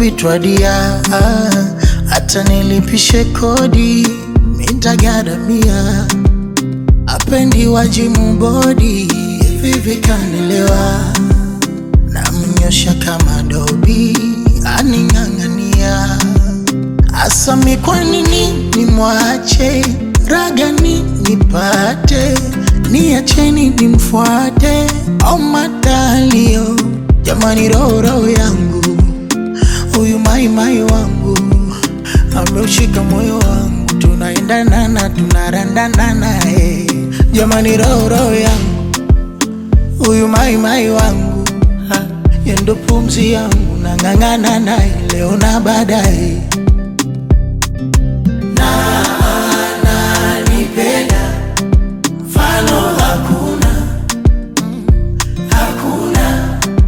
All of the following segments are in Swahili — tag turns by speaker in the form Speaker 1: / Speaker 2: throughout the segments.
Speaker 1: kuitwa dia, hata nilipishe kodi mitagaramia. Apendi wajimu bodi vivi kanelewa, namnyosha kama dobi aning'ang'ania. Asami kwa nini nimwache ragani nipate niacheni nimfuate au matalio jamani, roho roho yangu huyu maimai wangu ameushika moyo wangu, tunaendanana tunarandanana, eh. Jamani, roho roho yangu huyu maimai wangu ha, yendo pumzi yangu nang'ang'ana naye leo na baadaye nanipenda mfano hakuna hakuna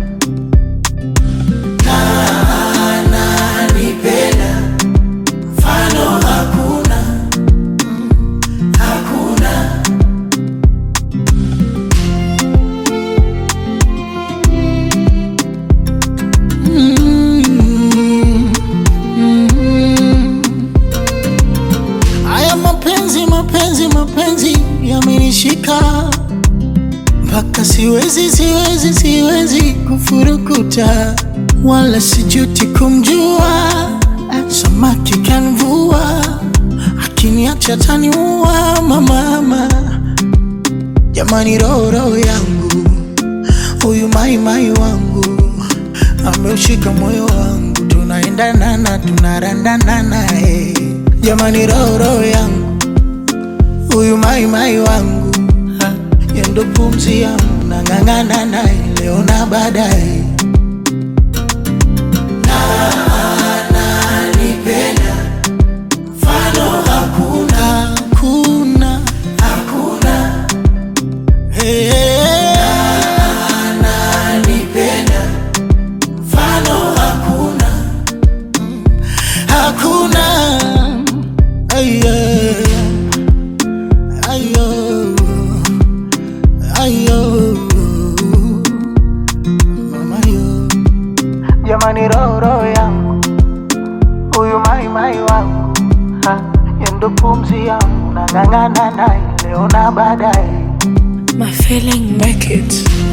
Speaker 1: nanipenda mfano hakuna hakuna Mm, mm. Haya mapenzi mapenzi mapenzi yamenishika mpaka siwezi siwezi siwezi kufurukuta, wala sijuti kumjua. Samaki kanvua akiniacha taniua mamama. Jamani, roho roho yangu huyu maimai wangu ameushika moyo wangu, tunaendanana tunarandanana, eh. Jamani, roho roho yangu huyu maimai wangu ha, yendo pumzi yangu nang'ang'ana naye leo na baadaye nanipenda mfano hakuna hakuna hakuna hey, nanipenda mfano hakuna hakuna Aye. Ayo. Ayo. Mama yo. Jamani, roho roho yangu huyu mai mai wangu ha, yendo pumzi yangu nang'ang'ana naye leo na baadaye
Speaker 2: My feeling make it.